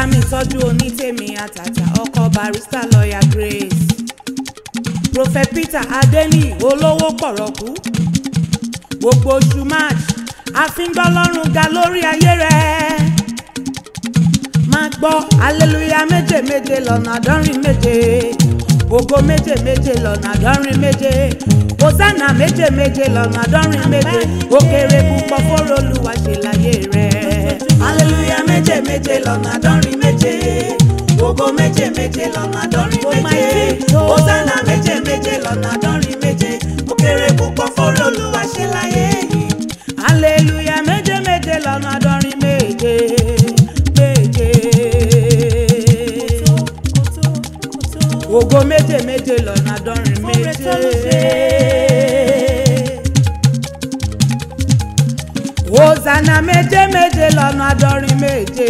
mi tọ́jú onítèmi àtàtà ọkọ barista lọ́ọ̀yà Grace Prophet Peter Adeni olówó pọ̀rọ̀kú gbogbo oṣù March àfíngbọ́lọ́run ga lórí ayé rẹ̀ máa gbọ́ aleluya méje méje lọ́nà àádọ́rin méje ògo méje méje lọ́nà àádọ́rin méje hosanna méje méje lọ́nà àádọ́rin méje ó kéré púpọ̀ fóró olúwa ṣe láyé rẹ̀. Aleluya méje méje lọ́nà àádọ́rin méje. Ògo méje méje lọ́nà àádọ́rin Oh my méje. God. Hosanna méje méje lọ́nà àádọ́rin méje. Ó kéré púpọ̀ fọ́rọ̀ Olúwa ṣe láyé yìí. aleluya méje méje lọ́nà àádọ́rin méje méje. ògo méje méje lọ́nà àádọ́rin méje. hosanna méje méje lọ́nà àádọ́rin méje.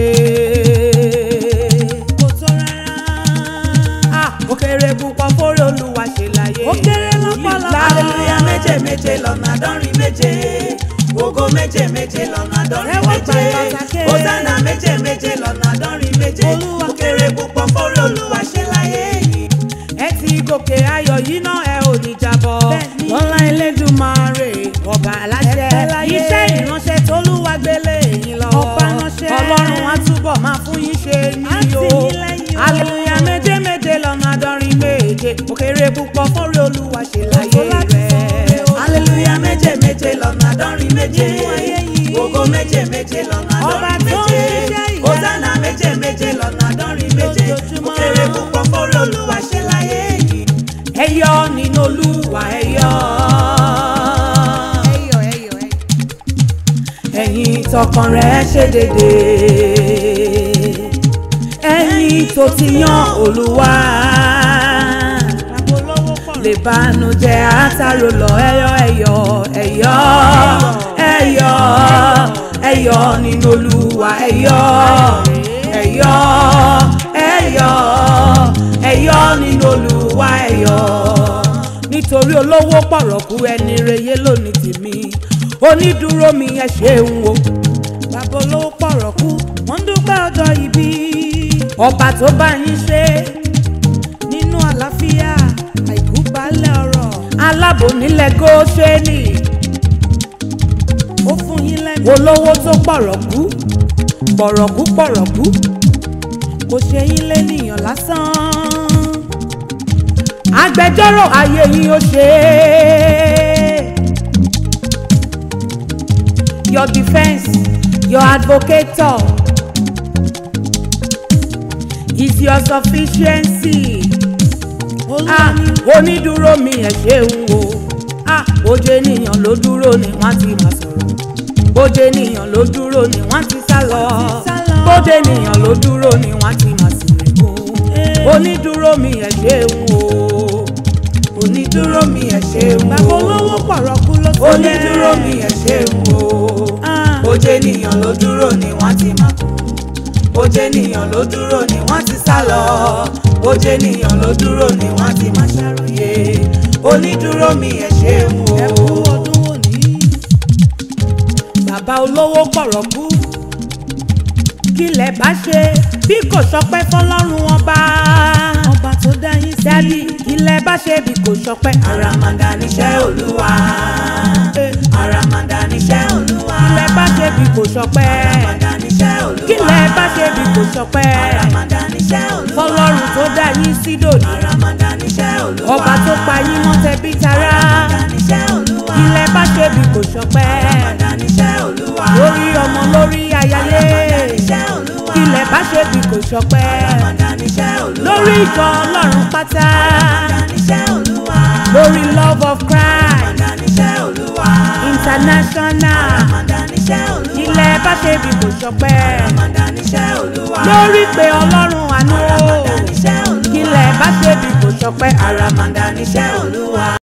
kò tó rárá. ah ó kéré púpọ̀ fórí olúwa ṣe láyé. ó kéré lọ́pọ̀lọpọ̀. Aleluya méje méje lọ́nà àádọ́rin méje. Ògo méje méje lọ́nà àádọ́rin Ẹ wá méje. pàtàkì ké. Hosanna méje méje lọ́nà àádọ́rin méje. Olúwa. Ó kéré púpọ̀ fọ́rọ̀ Olúwa ṣe láyé yìí. ẹ ti gòkè ayọ̀ yìí náà ẹ ò ní jábọ́. lọ́lá Elédùmarè ọba aláṣẹ iṣẹ́ ìránṣẹ́ tólúwa gbélé yín lọ́wọ́. Ọba ránṣẹ́. ọlọ́run á túbọ̀ máa fún yín ṣe ní Á tì o. yín lẹ́yìn o. aleluya méje méje lọ́nà àádọ́rin méje òkèrè púpọ̀ fọ́rẹ́ olúwa ṣe láyé rẹ̀. Aleluya méje méje lọ́nà àádọ́rin méje. Nínú ayé yìí. Ògo méje méje lọ́nà Ọba àádọ́rin tó ń méje. ṣiṣẹ́ ìyanu. Hosanna méje méje lọ́nà àádọ́rin méje. Lójoojúmọ́. Ó kéré púpọ̀ fọ́rọ̀ Olúwa ṣe láyé yìí. ẹ yọ̀ nínú olúwa ẹ yọ̀. Ẹyọ̀ ẹyọ̀ ẹyọ̀. ẹ̀yin tọkàn rẹ̀ ṣe dédé ẹ̀yin tó ti yan olúwa lè bànújẹ́ àtàrò lọ ẹyọ ẹyọ ẹyọ ẹyọ ẹyọ nínú olúwa ẹyọ ẹyọ ẹyọ ẹyọ nínú olúwa ẹyọ nítorí olówó pọ̀rọ̀kú ẹni reye lónìí tèmi onídùúró mi ẹ ṣeun o bàbá olówó pọ̀rọ̀kú wọ́n ń dúpẹ́ ọjọ́ ìbí ọba tó bá yín ṣe nínú àlàáfíà àìkú balẹ̀ ọ̀rọ̀ alábò nílẹ̀ Góṣẹ́nì ó fún yín lẹ́nu olówó tó pọ̀rọ̀kú pọ̀rọ̀kú pọ̀rọ̀kú kò ṣe yín lẹ́nìyàn lásán agbẹjọ́rò ayé yín ó ṣe é. your defence your advocator is your sufficiency ah onídùúró mi ẹ ṣeun o ah oje ènìyàn ló dúró ni wọ́n ti máa sọ̀rọ̀ bóde ènìyàn ló dúró ni wọ́n ti sá lọ bóde ènìyàn ló dúró ni wọ́n ti máa sèrè kú onídùúró mi ẹ ṣeun o onídùúró mi ẹ ṣeun o bàbá olówó pọ̀rọ̀kú ló sọ Onídúró mi ẹ ṣeun o. Ah. Bójé ènìyàn ló dúró ni wọ́n ti máa kú. Bójé ènìyàn ló dúró ni wọ́n ti sá lọ. Bójé ènìyàn ló dúró ni wọ́n ti máa ṣàròyé. Onídúró mi ẹ ṣeun o. ẹ kú ọdún òní. bàbá olówó pọ̀rọ̀kú kí lẹ bá ṣe bí kò ṣọpẹ́ fọlọ́run ọba. ọba tó dá yín sí. dádì kí lẹ bá ṣe bí kò ṣọpẹ́. Àràmàǹdà níṣẹ́ Olúwa. Àràmàǹdà níṣẹ́ Olúwa. kí lẹ bá ṣe bí kò ṣọpẹ́. Àràmàǹdà níṣẹ́ Olúwa. kí lẹ bá ṣe bí kò ṣọpẹ́. Àràmàǹdà níṣẹ́ Olúwa. fọlọ́run tó dá yín sí dòní. Àràmàǹdà níṣẹ́ Olúwa. ọba tó pa yín mọ́ tẹbí tará. Àràmàǹdà níṣẹ́ Olúwa. kí lẹ bá ṣe bí kò ṣọpẹ́. Àràmàǹdà níṣẹ́ Olúwa. lórí ọmọ lórí ayálé. Àràmàǹdà níṣẹ́ Olúwa. kí lẹ bá ṣe bí kò ṣọpẹ́. Àràmàǹdà níṣẹ́ Olúwa. lórí ìjọ ọlọ́run pátá. Àràmàǹdà níṣẹ́ Olúwa. lórí love of Christ Àràmàǹdà níṣẹ́ Olúwa. international. Àràmàǹdà níṣẹ́ Olúwa. ilẹ̀ bá ṣe bí kò ṣọpẹ́. Àràmàǹdà níṣẹ́ Olúwa. lórí pé ọlọ́run àánú. Àràmàǹdà níṣẹ́ Olúwa. ilẹ̀ bá ṣe bí kò ṣọpẹ́. Àràmàǹdà níṣẹ́ Olúwa.